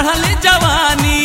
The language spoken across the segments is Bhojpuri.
चढ़ल जवानी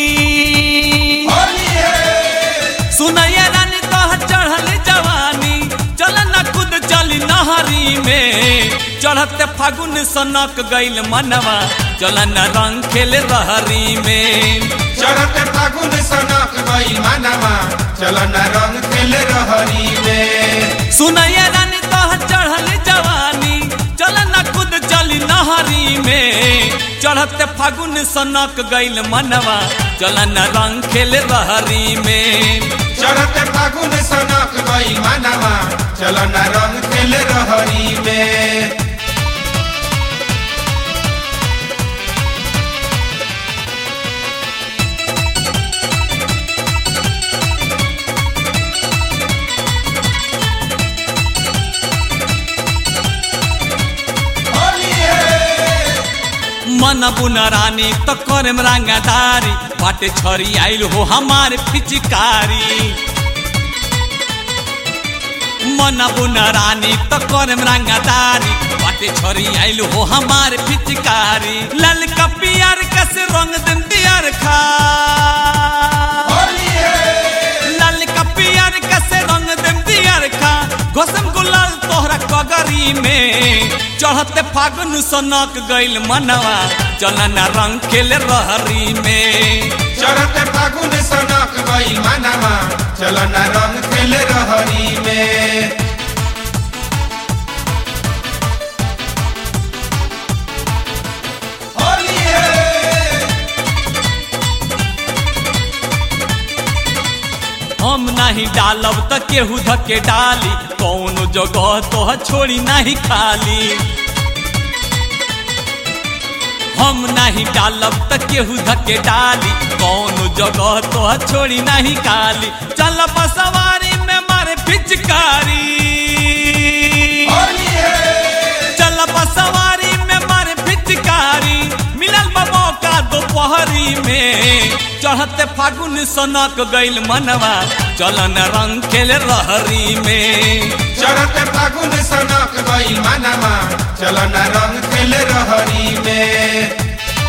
होली है सुनैया रानी तोहर चढ़ल जवानी चल न खुद चली नहरी में चढ़ते फागुन सनक गइल मनवा चल न रंग खेले रहरी में चढ़त फागुन सनक गई मानवा चल न रंग खेल रहरी में सुनैया रानी तोहर चढ़ल जवानी चल न खुद चली नहरी में चढ़ते फागुन सनक गइल मनवा चल न रंग खेले रहरी में चढ़त फागुन सनक गई मानवा चल न रंग खेल रहरी में होली है मन बुन रानी तो करम रंगदारी बाटे छरी आइल हो हमार पिचकारी मन बुन रानी तो करम रंगदारी बाटे छरी आइल हो हमार पिचकारी लाल का पियर कस रंग दिन दियर खा होली है लाल का पियर कस रंग दिन दियर खा गोसम गुलाल तोहरा कगरी में चढ़ते फागुन सनक गइल मनवा चलन रंग खेले रहरी में चढ़त फागुन सनक गई मानवा चल न रंग खेल रहरी में होली है हम नहीं डालब त केहू धके डाली कौनो जगह तो छोड़ी नहीं खाली हम नहीं डालब त केहू धके डाली कौनो जगह तो छोड़ी नहीं खाली चल सवारी में मारे पिचकारी होली है चल सवारी में मारे पिचकारी मिलल बा मौका दोपहरी में चढ़ते फागुन सनक गइल मनवा चलन रंग खेले रहरी में चढ़त फागुन सनक गई मानवा चल न रंग खेल रहरी में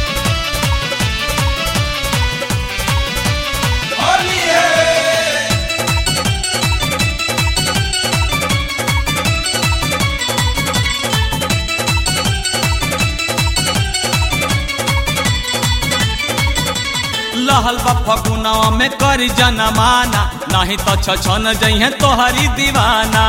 होली है लहल बा फगुनवा में करी जनमाना नहीं तो छछन जइहे तोहरी दीवाना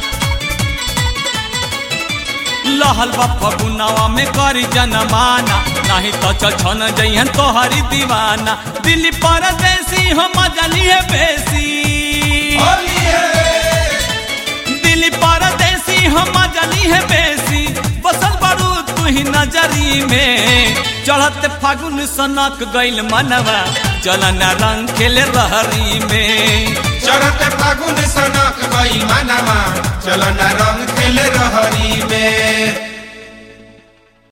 लहल बा फगुनवा में करी जनमाना नहीं तो छछन जइहे तोहरी दीवाना दिल्ली परदेसी हम जलिए बेसी होली है दिल्ली परदेसी हम जली है बेसी बसल बड़ू तू ही नजरी में चढ़त फागुन सनक गइल मनवा चलन रंग खेले रहरी में चढ़त फागुन सनक गई मानवा चल न रंग खेल रहरी में